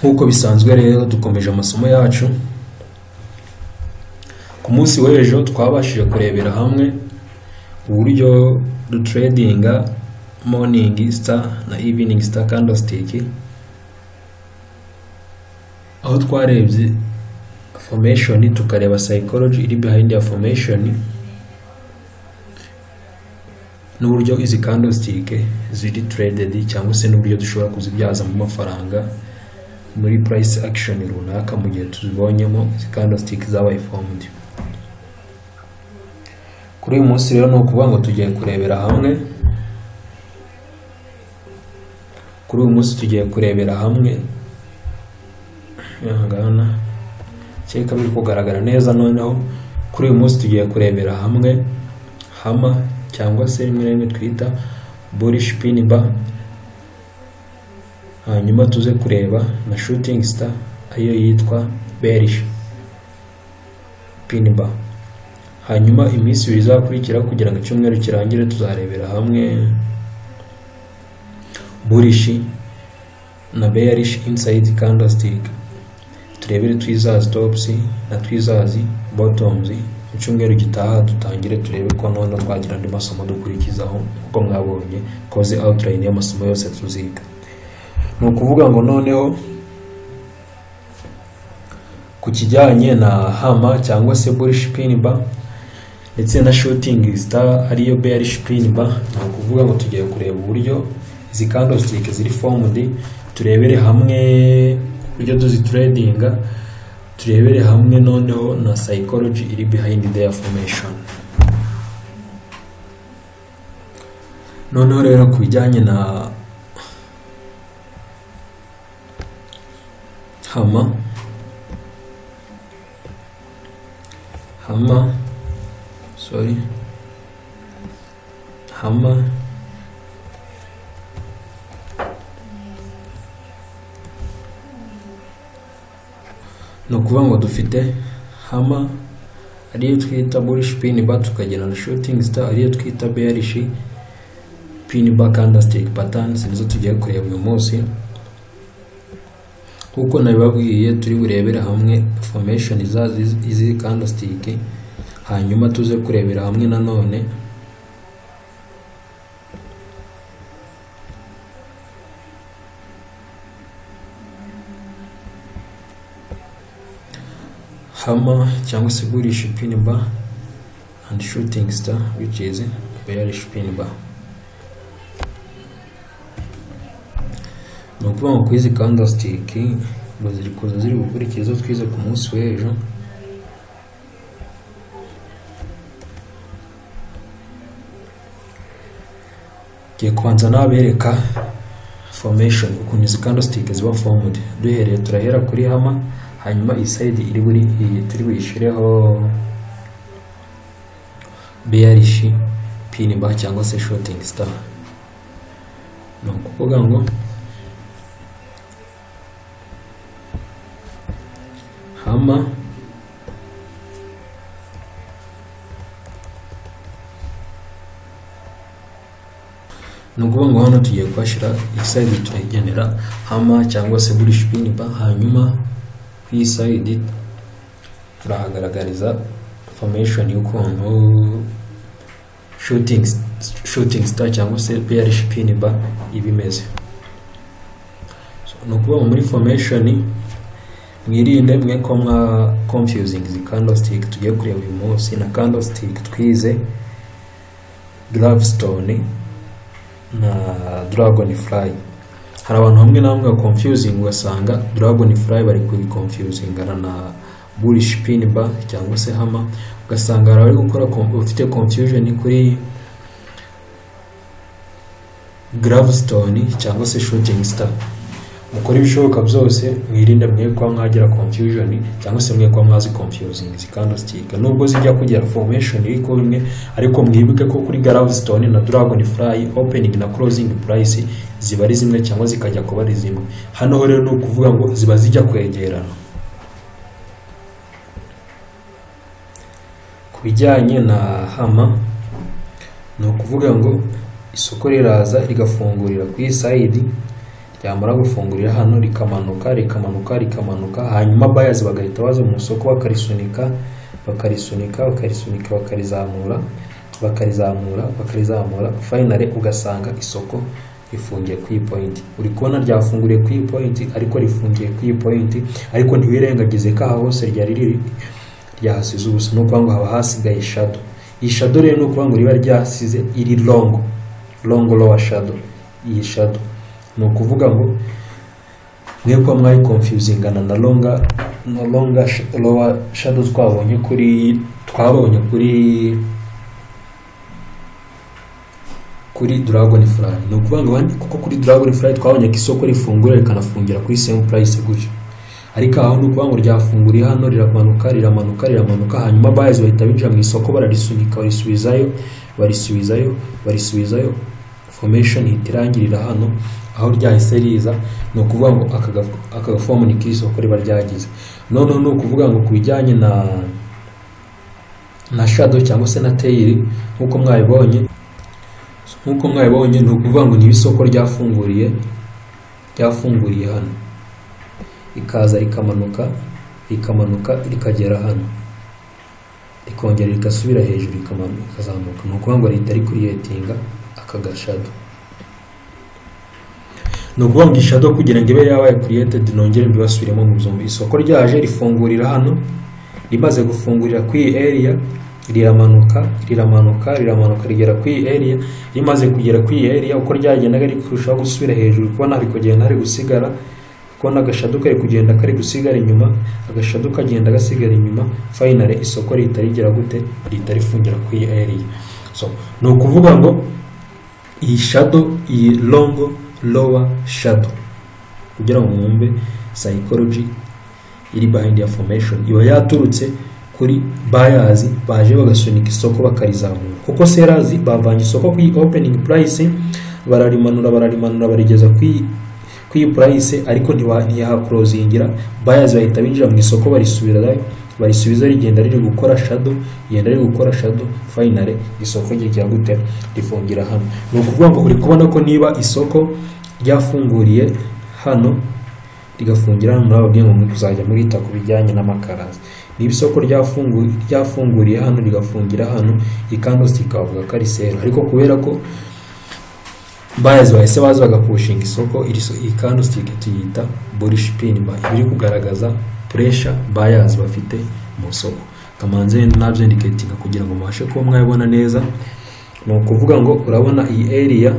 nk'uko bisanzwe rero dukomeje amasomo yacu ku munsi w'ejo twabashije kurebera hamwe uburyo duteredinga morning star na evening star candlestick aho twarebye formation tukareba psychology iri behind ya formation n'uburyo izi candlestick ziri traded cyangwa se n'uburyo dushobora kuzibyazamo amafaranga muri price action runaka mu gihe tuzibonyemo izi candlestick zabaye formed kuri uyu munsi rero ni ukuvuga ngo tugiye kurebera hamwe kuri uyu munsi tugiye kurebera hamwe ahangana kereka biri kugaragara neza noneho kuri uyu munsi tugiye kurebera hamwe hama cyangwa se rimwe na rimwe twita bullish pin bar hanyuma tuze kureba na shooting star ariyo yitwa bearish pin bar hanyuma iminsi ibiri izakurikira kugira ngo icyumweru kirangire tuzarebera hamwe bullish na bearish inside candlestick turebere twizazi tops na twizazi bottoms mu cyumweru gitaha dutangire turebe ko noneho twagira andi masomo dukurikizaho nk'uko mwabonye koze outline y'amasomo yose tuziga ni ukuvuga ngo noneho ku kijyanye na hama cyangwa se bullish pin bar ndetse na shooting star ariyo bearish pin bar ni ukuvuga ngo tugiye kureba uburyo izi candlestick ziri formed turebere hamwe uburyo tuzituredinga turebere hamwe noneho na psychology iri behind their formation noneho rero ku bijyanye na hama hama sorry hama ni ukuvuga ngo dufite hama ariyo twita bullish pin bar tukagira na shooting star ariyo twita bearish pin bar candlestick patterns nizo tugiye kureba uyu munsi kuko nabibabwiye turi burebere hamwe formation zazo izi candlestick hanyuma tuze kurebera hamwe nanone hama cyangwa se bullish pin bar and shooting star which is bearish pin bar ni ukuvuga ngo kuri izi candlestick ngo ziri kuza ziri gukurikiza izo twize ku munsi w'ejo ngiye kubanza nabereka formation ukuntu izi candlestick ziba formed duhereye turahera kuri hama hanyuma iyi sayidi iri buri iyi turi buyishyireho beyarishi pini ba cyangwa se shotingi star ni ukuvuga ngo hama ni ukuvuga ngo hano tugiye kuhashyira iyi sayidi turayigenera hama cyangwa se burishi pini ba hanyuma iyi sayidi turahagaragariza formation y'ukuntu shooting, shooting star cyangwa se bearish pin bar iba imeze so, ni ukuvuga muri formation mwirinde mwe ko mwa confusing izi candlestick tugiye kureba uyu munsi na candlestick twize gravestone na dragon fly hari abantu hamwe na hamwe confusing ugasanga dragon fly bari kuri confusing na bullish pin bar cyangwa se hama ugasanga hari abari gukora ufite confusion kuri gravestone cyangwa se shooting star mukora ibishoboka byose mwirinde mwe kuba mwagira confusion cyangwa se mwe kuba mwazi confusing izi candlestick nubwo zijya kugera formation iri ku bimwe ariko mwibuke ko kuri gravestone na dragon fly opening na closing price ziba ari zimwe cyangwa zikajya kuba ari zimwe hano rero ni ukuvuga ngo ziba zijya kwegerana ku bijyanye na hama ni ukuvuga ngo isoko riraza rigafungurira ku isayidi ryamara gufungurira hano rikamanuka rikamanuka rikamanuka hanyuma bayazi bagahita baza mu isoko bakarisunika bakarisunika bakarisunika bakarizamura bakarizamura bakarizamura fayinale ugasanga isoko rifungiye ku ipointi uri kubona ryafunguriye ku ipointi ariko rifungiye ku ipointi ariko ntiwirengagize ko aha hose ryari riri ryahasize ubusa ni ukuvuga ngo haba hasigaye shado iyi shado rero ni ukuvuga ngo riba ryasize iri longo longo lowa shado iyi shado ni ukuvuga ngo mwe kuba mwayikonfuzingana na longa na longa lowa shado twabonye kuri twabonye kuri kuri dragon fly ni ukuvuga ngo abandi kuko kuri dragon fly twabonye ko isoko rifungura rikanafungira kuri same price gutyo ariko aho ni ukuvuga ngo ryafunguriye hano riramanuka riramanuka riramanuka hanyuma bayazi bahita binjira mu isoko bararisunika barisubizayo barisubizayo barisubizayo formation ihita irangirira hano aho ryahise riza ni ukuvuga ngo aka gafomu ni k'isoko riba ryagize noneho ni ukuvuga ngo ku bijyanye na na shadow cyangwa se na teyiri nk'uko mwabibonye nk'uko mwabibonye ni ukuvuga ngo niba isoko ryafunguriye ryafunguriye hano rikaza rikamanuka rikamanuka rikagera hano rikongera rigasubira hejuru rikazamuka ni ukuvuga ngo leta ari kuriyetinga aka gashado ni ukuvuga ngo ishado kugira ngo ibe yabaye kuriyetedi nongere mbibasubiremo mu buzima isoko ryaje rifungurira hano rimaze gufungurira ku iyi eriya riramanuka riramanuka riramanuka rigera ku iyi eriya rimaze kugera ku iyi eriya uko ryagendaga rikurushaho gusubira hejuru kubona hari kugenda hari gusigara kubona agashadu kari kugenda kari gusigara inyuma agashadu kagenda gasigara inyuma fayinale isoko rihita rigera gute rihita rifungira ku iyi eriya so ni ukuvuga ngo iyi shado iyi longo lowa shado kugira ngo mwumve psychology iri behind ya formation iba yaturutse kuri bayazi baje bagasunika isoko bakarizamura kuko serazi bavanye isoko ku opening price bararimanura bararimanura barigeza ku iyi price ariko ntiyahakurozingira bayazi bahita binjira mu isoko barisubira barisubiza rigenda riri gukora shado rigenda riri gukora shado finale isoko ryegera gute rifungira hano ni ukuvuga ngo uri kubona ko niba isoko ryafunguriye hano rigafungira hano nababwiye ngo muzajya murita ku bijyanye n'amakaraza niba isoko ryafunguriye hano rigafungira hano ikandositi ikavuga ko ari sero ariko kubera ko bayazi bahise baza bagapushinga isoko ikandositi tuyita burishi pinima ibiri kugaragaza puresha bayazi bafite mu soko kamanze nabyendicatinga kugira ngo mubashe kuba mwabibona neza ni ukuvuga ngo urabona iyi eriya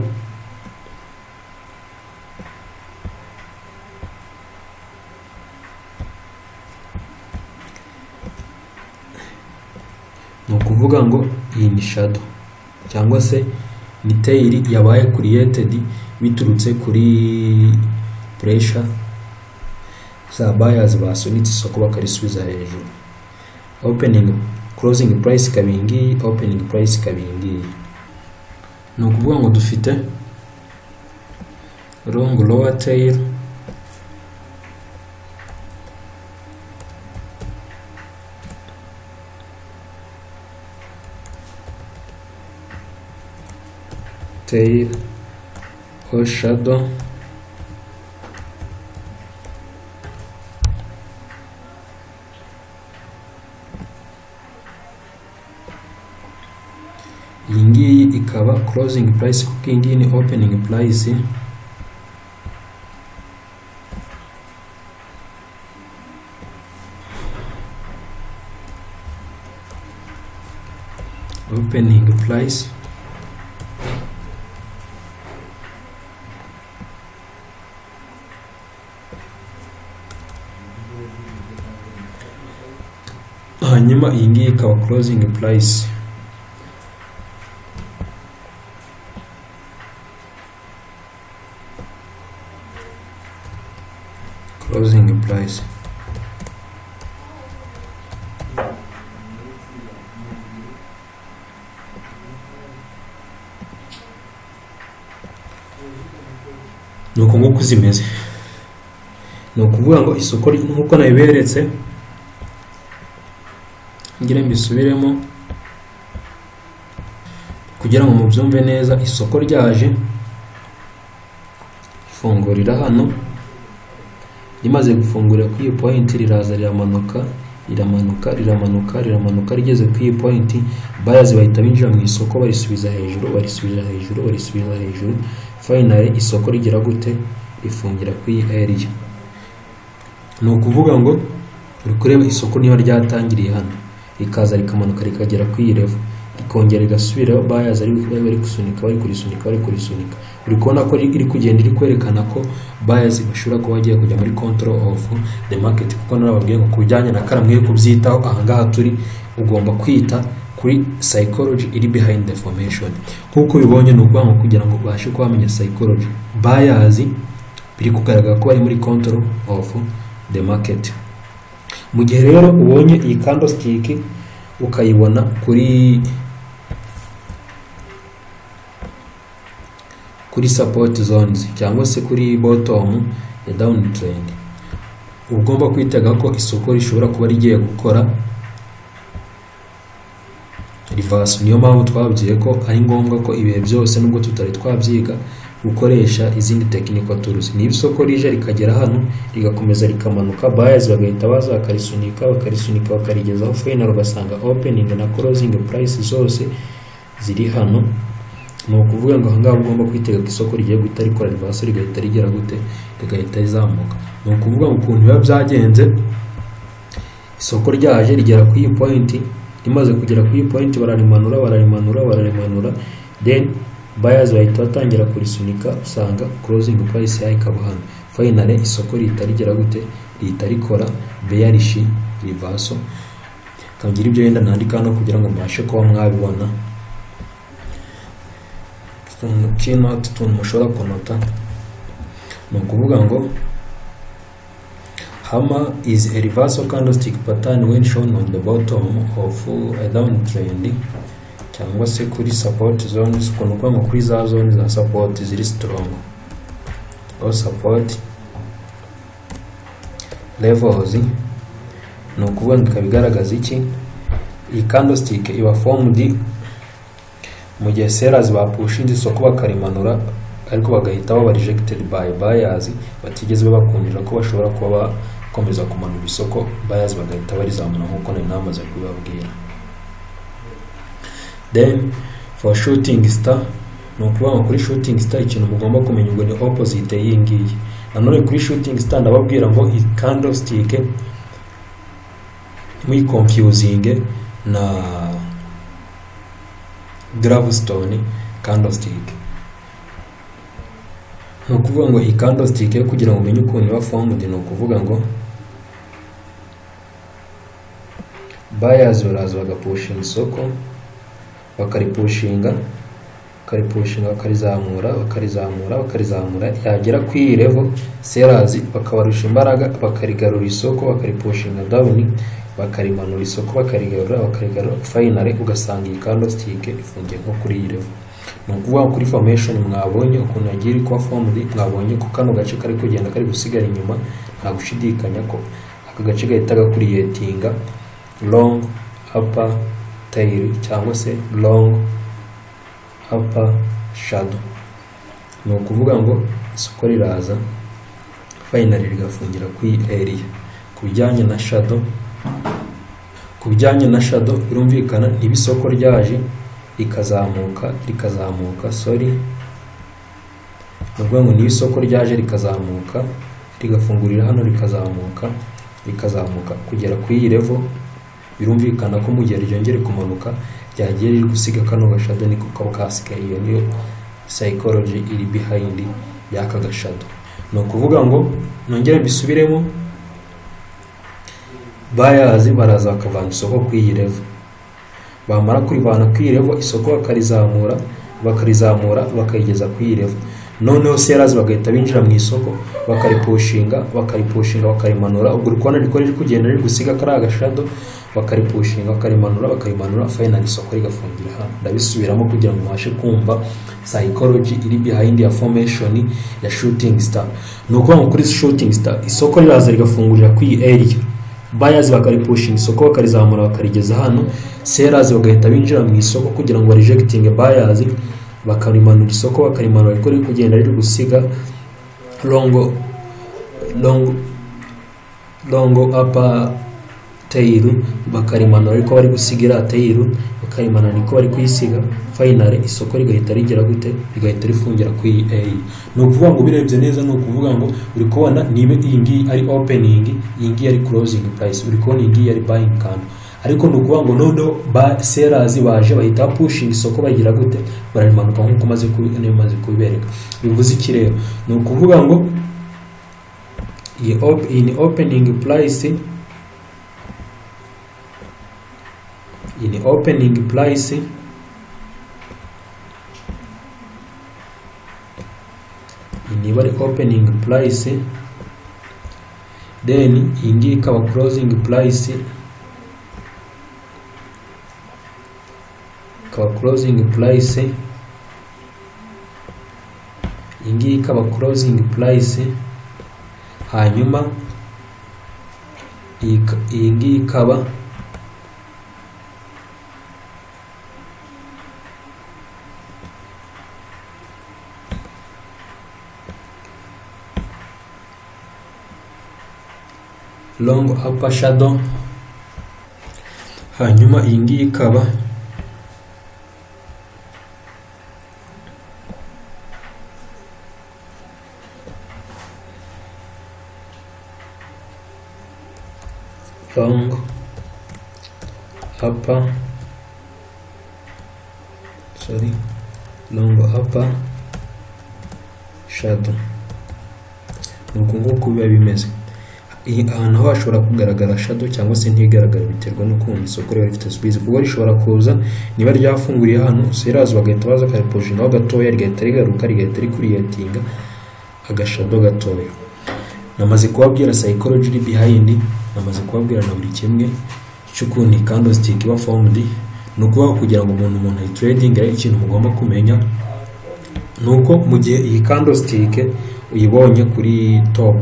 ni ukuvuga ngo iyi ni shado cyangwa se ni teyiri yabaye kuriyetedi biturutse kuri puresha za bayazi basunitse isoko bakarisubiza hejuru opening closing price ikaba iyi ngiyi opening price ikaba iyi ngiyi ni ukuvuga ngo dufite long lower tail tail or shadow iyi ngiyi ikaba closing price kuko iyi ngiyi ni opening price opening price hanyuma iyi ngiyi ikaba closing price closing price ni uko nguko zimeze ni ukuvuga ngo isoko nk'uko nabiberetse ngira mbisubiremo kugira ngo mubyumve neza isoko ryaje gufungurira hano rimaze gufungurira kuri iyi point riraza riramanuka riramanuka riramanuka riramanuka rigeze kuri iyi point bayazi bahita binjira mu isoko barisubiza hejuru barisubiza hejuru barisubiza hejuru finally isoko rigira gute rifungira kuri iyi area ni ukuvuga ngo uri kureba isoko niba ryatangiriye hano rikaza rikamanuka rikagera kuri iyi level rikongera rigasubiraho bayazi bari gusunika bari kurisunika bari kurisunika uri kubona ko iri kugenda iri kwerekana ko bayazi bashobora kuba bagiye kujya muri control of the market kuko narababwiye ngo ku bijyanye na kara mwe kubyitaho ahangaha turi ugomba kwita kuri psychology iri behind the formation nk'uko ubibonye ni ukuvuga ngo kugira ngo ubashe kuba wamenya psychology bayazi biri kugaragara ko bari muri control of the market mu gihe rero ubonye iyi candlestick ukayibona kuri kuri support zones cyangwa se kuri bottom ya down trend ugomba kwitega ko isoko rishobora kuba rigiye gukora reverse niyo mpamvu twabwiye ko ari ngombwa ko ibihe byose nubwo tutari twabyiga gukoresha izindi technical tools niba isoko rije rikagera hano rigakomeza rikamanuka buyers bagahita baza bakarisunika bakarisunika bakarigezaho final ugasanga opening na closing price zose ziri hano ni ukuvuga ngo ahangaha ugomba kwitega ko isoko rigiye guhita rikora rivaso rigahita rigera gute rigahita rizamuka ni ukuvuga ngo ukuntu biba byagenze isoko ryaje rigera ku iyi pointi rimaze kugera ku iyi pointi bararimanura bararimanura bararimanura then bayazi bahita batangira kurisunika usanga closing price yayo ikaba hano finally isoko rihita rigera gute rihita rikora bearish rivaso kangira ibyo wenda nandika hano kugira ngo mbashe kuba mwabibona utuntu keynote utuntu mushobora kunota ni ukuvuga ngo hama is a reversal candlestick pattern when shown on the bottom of a downtrend cyangwa se kuri support zones ukuntu ukuvuga ngo kuri za zone za support ziri strong or support levels ni ukuvuga ngo ikaba igaragaza iki iyi candlestick iba formed mu gihe serazi bapushinze isoko bakarimanura ariko bagahita baba rejected by buyers batigeze babakundira ko bashobora kuba bakomeza kumanura isoko buyers bagahita barizamura nk'uko nari namaze kubibabwira then for shooting star ni ukuvuga ngo kuri shooting star ikintu mugomba kumenya ubwo ni opposite y'iyi ngiyi nanone kuri shooting star ndababwira ngo iyi candlestick muyiconfusing na gravestone candlestick ni ukuvuga ngo iyi candlestick yo kugira ngo umenye ukuntu iba formed ni ukuvuga ngo buyers baraza bagapushinga isoko bakaripushinga bakaripushinga bakarizamura bakarizamura bakarizamura yagera ku iyi level sellers bakabarusha imbaraga bakarigarura isoko bakaripushinga down bakarimanura isoko bakarigarura bakarigarura finally ugasanga iyi candlestick ifungiye nko kuri iyi level ni ukuvuga kuri formation mwabonye ukuntu yagiye iri kuba formed mwabonye ko kano gace kari kugenda kari gusigara inyuma nta gushidikanya ko aka gace gahita gakuriyetinga long upper tail cyangwa se long upper shadow ni ukuvuga ngo isoko riraza finally rigafungira kuri area ku bijyanye na shadow ku bijyanye na shado birumvikana niba isoko ryaje rikazamuka rikazamuka sori ni ukuvuga ngo niba isoko ryaje rikazamuka rigafungurira hano rikazamuka rikazamuka kugera ku iyi revo birumvikana ko mu gihe ryongere kumanuka ryagiye riri gusiga kano gashado niko kaba kasigaye iyo niyo psychology iri behind y'aka gashado ni ukuvuga ngo nongere mbisubiremo bayazi baraza bakavana isoko ku iyi revo bamara kurivana ku iyi revo isoko bakarizamura bakarizamura bakayigeza ku iyi revo noneho serazi bagahita binjira mu isoko bakaripushinga bakaripushinga bakarimanura ubwo urikubona riko riri kugenda riri gusiga kari agashado bakaripushinga bakarimanura bakarimanura finali isoko rigafungira hano ndabisubiramo kugira ngo mubashe kumva psychology iri behind ya formation ya shooting star ni ukuvuga ngo kuri shooting star isoko riraza rigafungurira ku iyi area bayazi bakaripushinga isoko bakarizamura bakarigeza hano serazi bagahita binjira mu isoko kugira ngo barejegitinge bayazi bakarimanura isoko bakarimanura ariko riri kugenda riri gusiga longo longo longo apa tayiru bakarimanura ariko bari gusiga iriya tayiru bakarimanura niko bari kuyisiga fayinari isoko rigahita rigera gute rigahita rifungira ku iyi eyi ni ukuvuga ngo ubirebye neza ni ukuvuga ngo uri kubona niba iyi ngiyi ari openingi iyi ngiyi ari korozingi purayisi uri kubona iyi ngiyi ari bayingi kantu ariko ni ukuvuga ngo noneho ba serazi baje bahita pushinga isoko bagira gute bararimanuka nk'uko umaze kubi- niyo umaze kubibereka bivuze iki rero ni ukuvuga ngo iyi op- iyi ni openingi purayisi iyi ni openingi purayisi iyi niba ari openingi purayisi then iyi ngiyi ikaba korozingi purayisi ikaba korozingi purayisi iyi ngiyi ikaba korozingi purayisi hanyuma iyi ka- iyi ngiyi ikaba long upper shadow hanyuma iyi ngiyi ikaba long upper sorry long upper shadow ni uku nguku biba bimeze iyi ahantu ho hashobora kugaragara shadow cyangwa se ntigaragara biterwa n'ukuntu isoko riba rifite subizi kuko rishobora kuza niba ryafunguriye hano serazi bagahita baza akariposhinaho gatoya rigahita rigaruka rigahita rikuriyetinga agashado gatoya namaze kubabwira psychology iri behind namaze kubabwira na buri kimwe cy'ukuntu candlestick iba formed ni ukuvuga kugira ngo umuntu umuntu ayitradinge ikintu mugomba kumenya ni uko mu gihe iyi candlestick uyibonye kuri top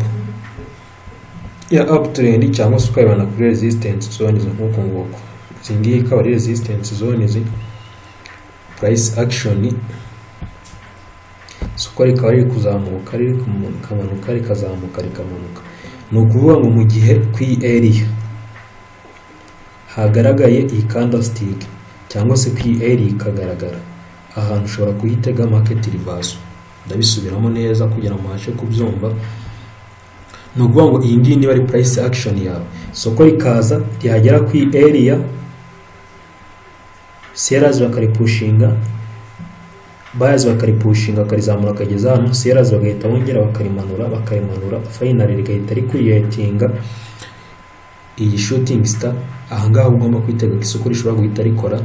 ya uptrend cyangwa se ukayibona kuri resistance zones nk'uku nguku izi ngiyi ikaba ari resistance zones price action isoko rikaba riri kuzamuka riri kumanuka rikazamuka rikamanuka ni ukuvuga ngo mu gihe ku iyi area hagaragaye iyi candlestick cyangwa se ku iyi area ikagaragara ahantu ushobora kuhitega market reversal ndabisubiramo neza kugira ngo mubashe kubyumva ni ukuvuga ngo iyi ngiyi niba ari purayisi akishoni yawe isoko rikaza ryagera ku eriya serazi bakaripushinga bayazi bakaripushinga bakarizamura akageza hano serazi bagahita bongera bakarimanura bakarimanura fayinari rigahita rikuriyetinga iyi shutingi sita ahangaha ugomba kwitega ko isoko rishobora guhita rikora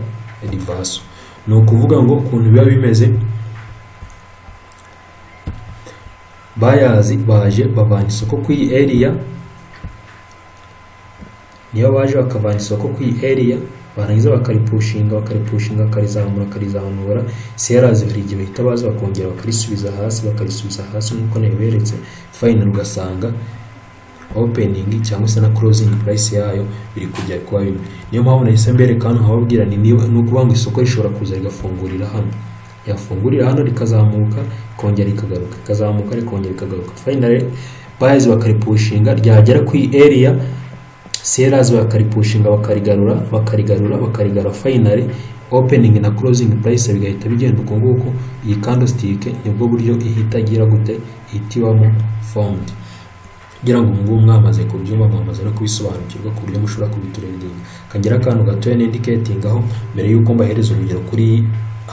rivaso ni ukuvuga ngo ukuntu biba bimeze bayazi baje bavana isoko ku iyi eriya niyo baje bakavana isoko ku iyi eriya barangiza bakaripushinga bakaripushinga bakarizamura bakarizamura serazi hari igihe bahita baza bakongera bakarisubiza hasi bakarisubiza hasi nk'uko nabiberetse fayinari ugasanga openingi cyangwa se na korozingi purayisi yayo biri kujya kuba bimwe niyo mpamvu nahise mbereka hano nkababwira ni niba ni ukuvuga ngo isoko rishobora kuza rigafungurira hano yafungurira hano rikazamuka ikongera ikagaruka ikazamuka rikongera ikagaruka fayinari bayazi bakaripushinga ryagera ku eriya serazi bakaripushinga bakarigarura bakarigarura bakarigarura fayinari openingi na korozingi purayisi bigahita bigenda uko nguko iyi kandositike nibwo buryo ihita igira gute ihita ibamo fondi kugira ngo ubu ngubu mwamaze kubyumva mwamaze no kubisobanukirwa ku buryo mushobora kubiturenga kagira akantu gatoya n'indiketinga aho mbere y'uko mbahereza urugero kuri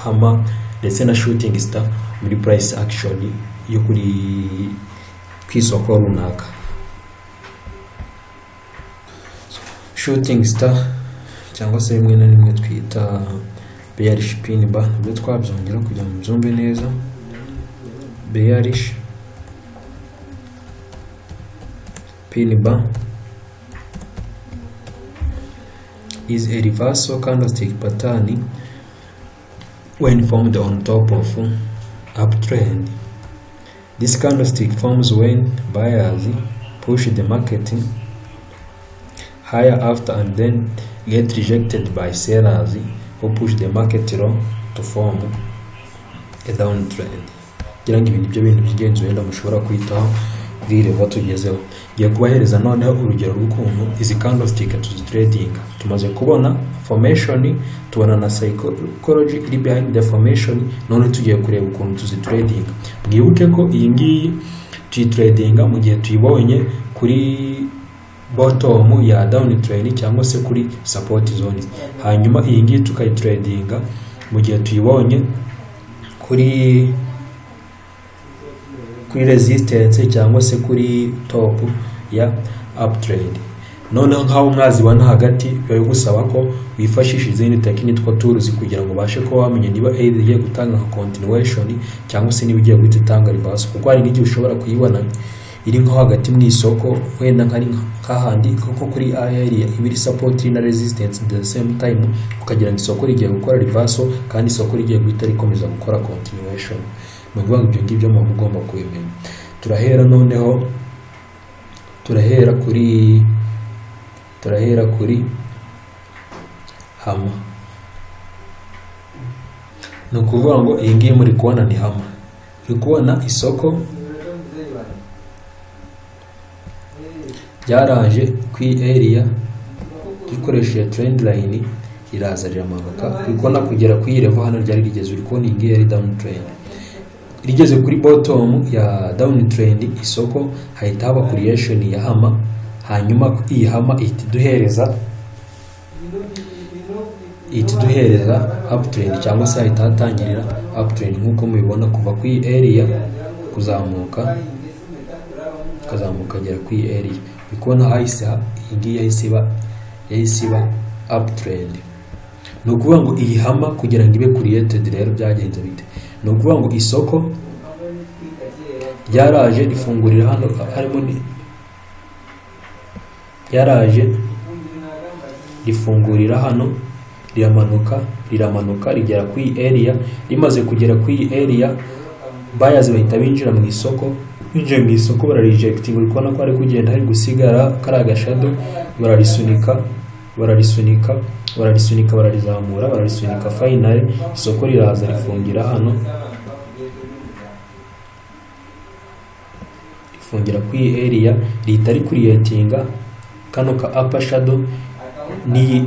hama ndetse na shooting star muri price action yo kuri ku isoko runaka shooting star cyangwa se rimwe na rimwe twita bearish pin bar nabyo twabyongera kugira ngo mbyumve neza bearish Piniba is a reversal candlestick pattern when formed on top of uptrend. This candlestick forms when buyers push the market higher after and then get rejected by sellers who push the market low to form a downtrend. kugira ngo ibintu ibyo bintu by'ingenzi wenda mushobora kwitaho kuri level tugezeho ngiye kubahereza noneho urugero rw'ukuntu izi candlestick tuzituredinga tumaze kubona formation tubona na psychology iri behind the formation none tugiye kureba ukuntu tuzituredinga mwibuke ko iyi ngiyi tuyituredinga mu gihe tuyibonye kuri bottom ya down train cyangwa se kuri support zone hanyuma iyi ngiyi tukayitradinga mu gihe tuyibonye kuri kuri resistance cyangwa se kuri top ya up trend noneho nk'aho mwazibona hagati biba bigusaba ko wifashisha izindi tekiniki two turuzi kugira ngo ubashe kuba wamenya niba aid igiye gutanga nka continuation cyangwa se niba igiye guhita itanga reverse kuko hari n'igihe ushobora kuyibona iri nko hagati mu isoko wenda nkari nk'ahandi kuko kuri area iba iri support na resistance at the same time ukagira ngo isoko rigiye gukora reversal kandi isoko rigiye guhita rikomeza gukora continuation ni ukuvuga ngo ibyo ngibyo muba mugomba kubimenya turahera noneho turahera kuri turahera kuri hama ni ukuvuga ngo iyi ngiyi muri kubona ni hama uri kubona isoko ryaraje ku area rikoresheje trend line riraza riramanuka uri kubona kugera ku iyi level hano ryari rigeze uri kubona iyi ngiyi yari down trend rigeze kuri bottom ya down trend isoko hahita haba creation ya hama hanyuma iyi hama ihita iduhereza ihita iduhereza uptrend cyangwa se hahita hatangirira uptrend nk'uko mubibona kuva ku iyi area kuzamuka ukazamuka agera kuri area uri kubona hahise iyi ngiyi yahise iba yahise iba uptrend ni ukuvuga ngo iyi hama kugira ngo ibe created rero byagenze bite ni ukuvuga ngo isoko ryaraje rifungurira hano harimo ni ryaraje rifungurira hano riramanuka riramanuka rigera kuri area rimaze kugera kuri area bayaz bahita binjira mu isoko binjiye mu isoko bararijegitinga uri kubona ko hari kugenda hari gusigara kari agashado bararisunika bararisunika bararisunika bararizamura bararisunika fayinari isoko riraza rifungira hano rifungira kuri iyi eriya rihita rikuriyetinga kano ka apa shado n'iyi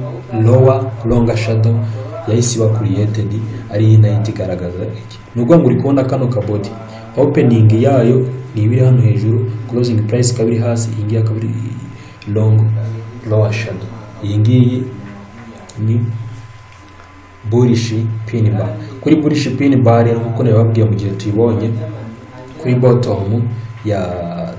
lowa longa shado yahise iba kuriyetedi ari iyi nayo ikigaragaza iki ni ukuvuga ngo uri kubona kano kabodi opening yayo ni ibiri hano hejuru closing price ikaba iri hasi iyi ngiyi akaba ari long lower shadow iyi ngiyi ni bullish pin bar kuri bullish pin bar rero nk'uko nabibabwiye mu gihe tuyibonye kuri bottom ya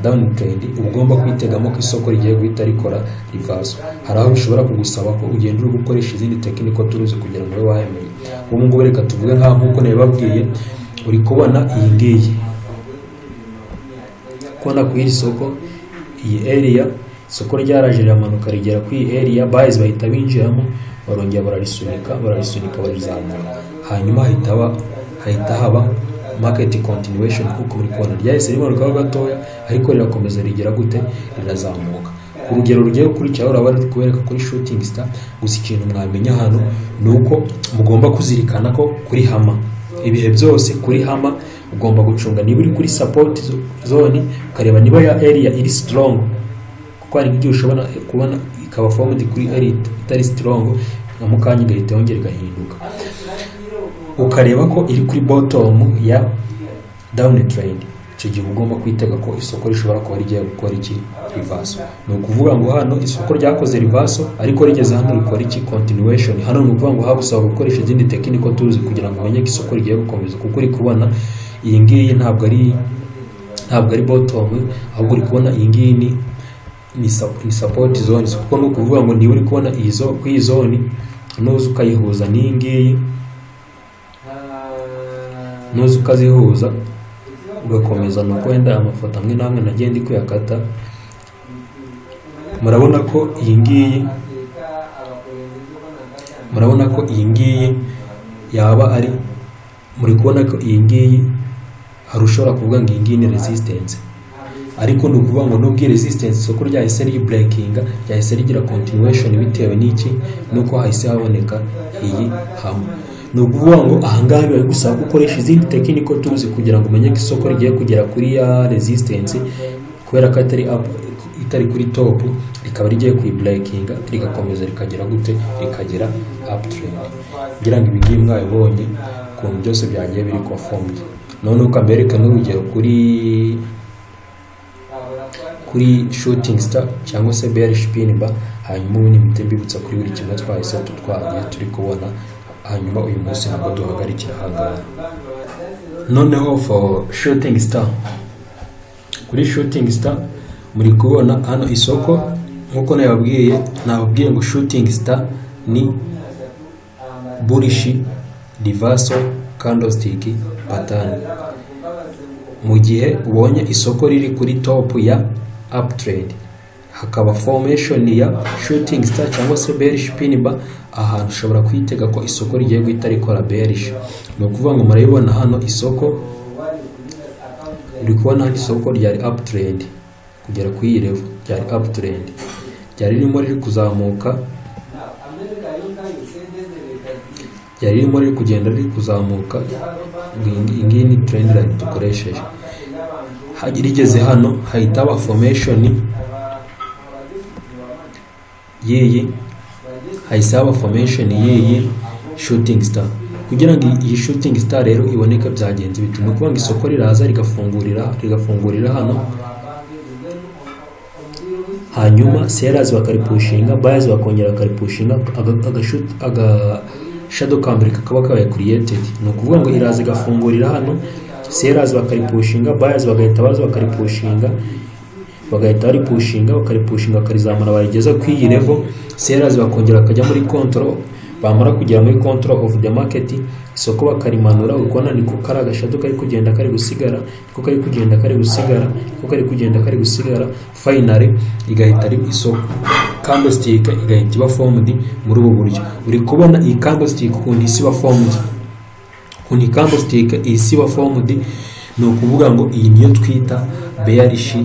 down trend uba ugomba kwitegamo ko isoko rigiye guhita rikora rivazo hari aho bishobora kugusaba ko ugenda uri gukoresha izindi tekiniko turuzi kugira ngo ube wayamenya ubu ngubu reka tuvuge nk'aho nk'uko nabibabwiye uri kubona iyi ngiyi kubona ku iri soko iyi area isoko ryaraje riramanuka rigera ku iyi area bayizi bahita binjiramo barongera bararisunika bararisunika bararizamura hanyuma hahita haba market continuation kuko muri kubona ryahise rimanukaho gatoya ariko rirakomeza rigera gute rirazamuka ku rugero rugiye gukurikiraho uraba bari kubereka kuri shooting star gusa ikintu mwamenya hano ni uko mugomba kuzirikana ko kuri hama ibihe byose kuri hama ugomba gucunga niba uri kuri support zone ukareba niba ya area iri strong kuko hari igihe ushobora kubona ikaba formed kuri area itari strong nka mukanya igahita yongera igahinduka ukareba ko iri kuri bottom ya down trend icyo gihe ugomba kwitega ko isoko rishobora kuba rigiye gukora iki rivaso ni ukuvuga ngo hano isoko ryakoze rivaso ariko rigeze hano rikora iki continuation hano ni ukuvuga ngo hagusaba gukoresha izindi tekiniko tuzi kugira ngo umenye ko isoko rigiye gukomeza kuko uri kubona iyi ngiyi ntabwo ari ntabwo ari bottom ahubwo uri kubona iyi ngiyi ni ni support zone kuko ni ukuvuga ngo niba uri kubona iyi zo kuri iyi zone nuza ukayihuza n'iyi ngiyi nuza ukazihuza ugakomeza nuko wenda amafoto amwe n'amwe nagenda kuyakata murabona ko iyi ngiyi murabona ko iyi ngiyi yaba ari muri kubona ko iyi ngiyi hari ushobora kuvuga ngo iyi ngiyi ni resistance ariko ni ukuvuga ngo nubwo resistance isoko ryahise riburekinga ryahise rigira continuation bitewe n'iki nuko hahise haboneka iyi hama ni ukuvuga ngo ahangaha biba gusaba ko ukoresha izindi tekiniko tuzi kugira ngo umenye ko isoko rigiye kugera kuri ya resistance kubera ko atari up itari kuri top rikaba rigiye kuyiburekinga rigakomeza rikagera gute rikagera uptrend ngira ngo ibingibi mwabibonye ukuntu byose byagiye biri conformed none uko amerika n'urugero kuri kuri shooting star cyangwa se bearish pin bar hanyuma ubu n'imiti mbibutsa kuri buri kimwe twahise tutwagiye turi kubona hanyuma uyu munsi ntabwo duhagarikira ahangaha noneho for shooting star kuri shooting star muri kubona hano isoko nk'uko nababwiye nababwiye ngo shooting star ni burishi rivaso candlestick pattern mu gihe ubonye isoko riri kuri top ya uptrend hakaba formation ya shooting star cyangwa se bearish pin bar ahantu ushobora kwitega ko isoko rigiye guhita rikora bearish ni ukuvuga ngo murabibona hano isoko uri kubona hano isoko ryari uptrend kugera kuri iyi level ryari uptrend ryari ririmo riri kuzamuka ryari ririmo riri kugenda riri kuzamuka iyi ngiyi ni trend line dukoresheje rigeze hano hahita haba formation yiyi hayisaba formation yiyi shooting star kugira ngo iyi shooting star rero iboneka byagenze bituma kuba ngo isoko riraza rigafungurira rigafungurira hano hanyuma sellers bakaripushinga buyers bakongera bakaripushinga aga shadow candle kakaba kabaye created ni ukuvuga ngo iraza igafungurira hano sellers bakaripushinga buyers bagahita baza bakaripushinga bagahita baripushinga bakaripushinga bakarizamura barigeza ku iyi level sellers bakongera bakajya muri control bamara kugera muri control of the market isoko bakarimanura ukubona niko kari agashado kari kugenda kari gusigara niko kari kugenda kari gusigara niko kari kugenda kari gusigara finally igahita ari isoko candlestick igahita iba formed muri ubu buryo uri kubona iyi candlestick ukuntu isi iba formed ukuntu iyi candlestick isi iba formed ni ukuvuga ngo iyi niyo twita bearish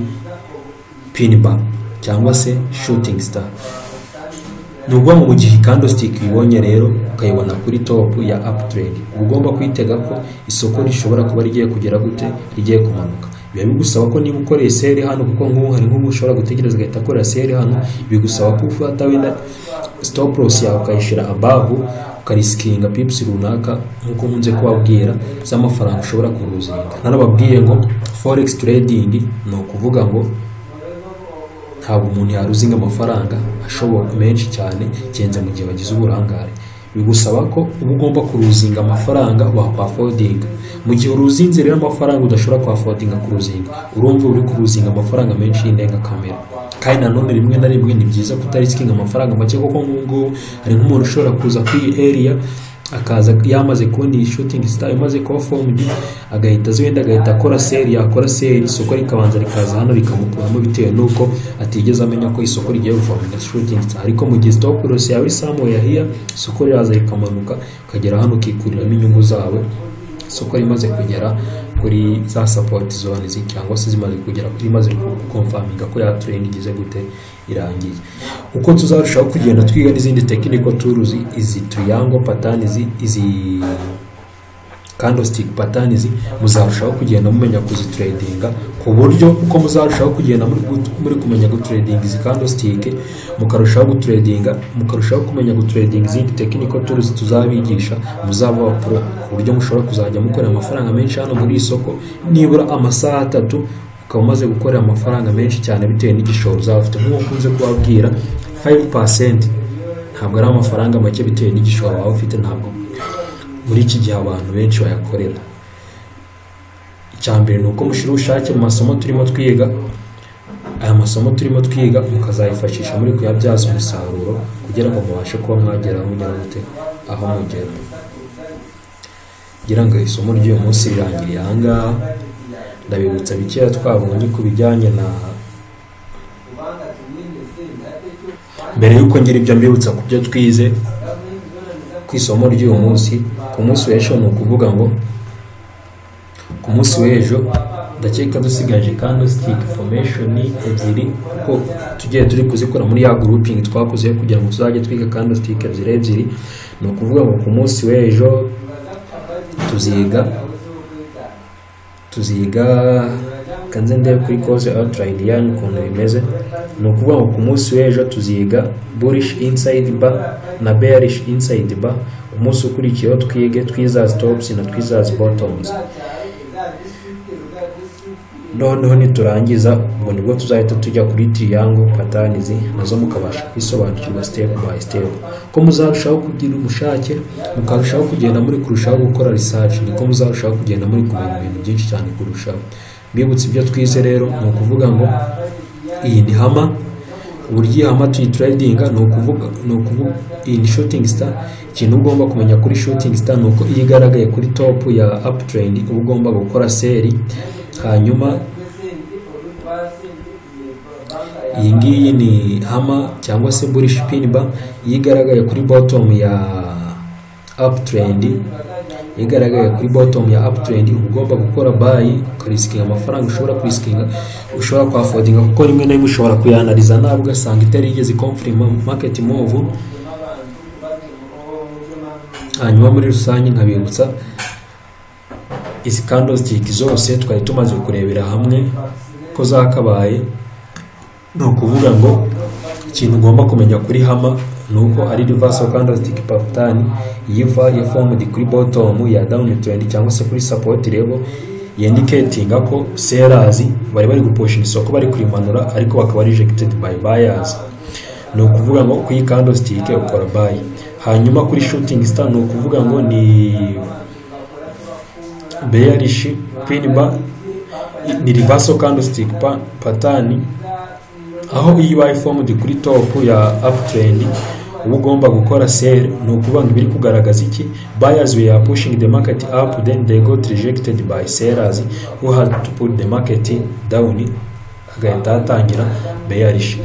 pinba cyangwa se shooting star ni ukuvuga ngo mu gihe candlestick uyibonye rero ukayibona kuri top ya uptrend uba ugomba kwitega ko isoko rishobora kuba rigiye kugera gute rigiye kumanuka biba bigusaba ko niba ukoreye seri hano kuko nk'ubu hari nk'ubu ushobora gutegereza ugahita akora seri hano bigusaba ko ufata wenda stop loss yawe ukayishyira abavu ukarisikinga pipusi runaka nk'uko nkunze kubabwira z'amafaranga ushobora kuruzinga narababwiye ngo forex trading ni ukuvuga ngo ntabwo umuntu yaruzinga amafaranga ashoboka menshi cyane kenze mu gihe wagize uburangare bigusaba ko uba ugomba kuruzinga amafaranga wakwafodinga mu gihe uruzinze rero amafaranga udashobora kwafodinga kuruzinga urumva uri kuruzinga amafaranga menshi y'indengakamere kandi nanone rimwe na rimwe ni byiza kutarisikinga amafaranga make kuko nk'ubungubu hari nk'umuntu ushobora kuza kuri iyi eriya akaza yamaze kubona iyi shooting star imaze kuba formed agahita azi wenda agahita akora seri yakora seri isoko rikabanza rikaza hano rikamukuramo bitewe n'uko atigeze amenya ko isoko rigiye guforminga shooting star ariko mu gihe stop loss yawe isamu yahiya isoko riraza rikamanuka ukagera hano ukikuriramo inyungu zawe isoko rimaze kugera kuri za support zone cyangwa se zimaze kugera kuri imaze gukomfaminga ko ya trend igize gute irangiye uko tuzarushaho kugenda twiga n'izindi tekiniko turuzi izi triangle pattern izi izi candlestick pattern izi muzarushaho kugenda mumenya kuzitradinga ku buryo uko muzarushaho kugenda muri kumenya gutradinga izi candlestick mukarushaho gutradinga mukarushaho kumenya gutradinga izindi tekiniko turuzi tuzabigisha muzaba pro ku buryo mushobora kuzajya mukorera amafaranga menshi hano muri isoko nibura amasaha atatu ukaba umaze gukorera amafaranga menshi cyane bitewe n'igishoro uzaba ufite nk'uko ukunze kubabwira 5% ntabwo ari amafaranga make bitewe n'igishoro waba ufite ntabwo muri iki gihe abantu benshi bayakorera icya mbere ni uko mushyira ubushake mu masomo turimo twiga aya masomo turimo twiga mukazayifashisha muri kuyabyaza umusaruro kugira ngo mubashe kuba mwageraho mugera gute aho mugera ngira ngo isomo ry'uyu munsi rirangiriye ahangaha ndabibutsa bikeya twabonye ku bijyanye na mbere y'uko ngira ibyo mbibutsa ku byo twize ku isomo ry'uyu munsi ku munsi w'ejo ni ukuvuga ngo ku munsi w'ejo ndakeka dusigaje candlestick formation ebyiri kuko tugiye turi kuzikora muri ya grouping twakoze kugira ngo tuzajye twiga candlestick ebyiri ebyiri ni ukuvuga ngo ku munsi w'ejo tuziga tuziga kanze ndebe kuri cause outline yanyu ukuntu bimeze ni ukuvuga ngo ku munsi w'ejo tuziga bullish inside bar na bearish inside bar umunsi ukurikiyeho twige twizazi tops na twizazi bottoms noneho niturangiza ubwo nibwo tuzahita tujya kuri triangle patterns nazo mukabasha kwisobanukirwa step by step ko muzarushaho kugira umushake mukarushaho kugenda muri kurushaho gukora research niko muzarushaho kugenda muri kumenya ibintu byinshi cyane kurushaho mbibutse ibyo twize rero ni ukuvuga ngo iyi ni hama uburyo ihama tuyitradinga ni ukuvuga ni ukuvuga iyi ni shooting star ikintu ugomba kumenya kuri shooting star ni uko iyo igaragaye kuri top ya uptrend uba ugomba gukora seri hanyuma iyi ngiyi ni hama cyangwa se bullish pin bar iyo igaragaye kuri bottom ya uptrend iyo igaragaye kuri bottom ya uptrend uba ugomba gukora buy ukarisikinga amafaranga ushobora kurisikinga ushobora kwafodinga kuko rimwe na rimwe ushobora kuyanariza nawe ugasanga itari yigeze confirm market move hanyuma muri rusange nkabibutsa izi candlestick zose twari tumaze kurebera hamwe ko zakabaye ni ukuvuga ngo ikintu ugomba kumenya kuri hama ni uko ari reverse candlestick pattern yiva ya formed kuri bottom ya down trend cyangwa se kuri support level yindicatinga ko sellers bari bari guposhinga isoko bari kurimanura ariko bakaba rejected by buyers ni ukuvuga ngo kuri candlestick ukora buy hanyuma kuri shooting star ni ukuvuga ngo ni bearish pin bar ni reversal candlestick pattern aho iyo ubaye formed kuri top ya uptrend uba ugomba gukora sell ni ukuvuga ngo ibiri kugaragaza iki buyers we are pushing the market up then they got rejected by sellers who had to put the market down hagahita hatangira bearish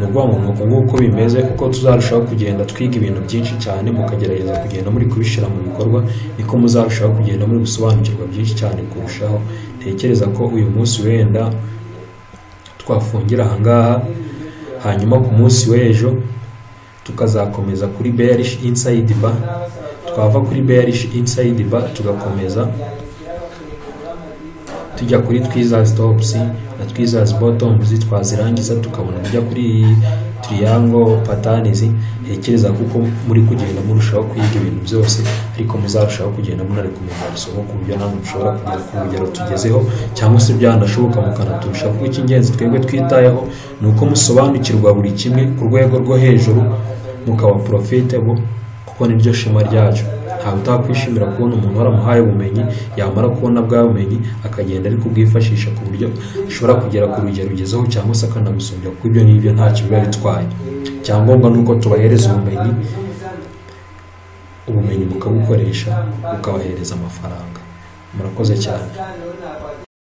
ni ukuvuga ngo nuko nguko uko bimeze kuko tuzarushaho kugenda twiga ibintu byinshi cyane mukagerageza kugenda muri kubishyira mu bikorwa niko muzarushaho kugenda muri gusobanukirwa byinshi cyane kurushaho ntekereza ko uyu munsi wenda twafungira ahangaha hanyuma ku munsi w'ejo tukazakomeza kuri bearish inside bar twava kuri bearish inside bar tugakomeza tujya kuri twiza stops na twiza bottoms twazirangiza tukabona kujya kuri triangle patterns ntekereza kuko muri kugenda murushaho kwiga ibintu byose ariko muzarushaho kugenda munari kumenya isomo ku buryo namwe mushobora kugera ku rugero tugezeho cyangwa se byanashoboka mukanaturusha kuko icy'ingenzi twebwe twitayeho ni uko musobanukirwa buri kimwe ku rwego rwo hejuru mukaba profitable kuko niryo shema ryacu ntabwo utakwishimira kubona umuntu waramuhaye ubumenyi yamara kubona bwa bumenyi akagenda ari kubwifashisha ku buryo ashobora kugera ku rugero rugezeho cyangwa se akanagusumbya kuko ibyo n'ibyo ntacyo biba bitwaye icyangombwa ni uko tubahereza ubumenyi ubumenyi bukabukoresha bukabahereza amafaranga murakoze cyane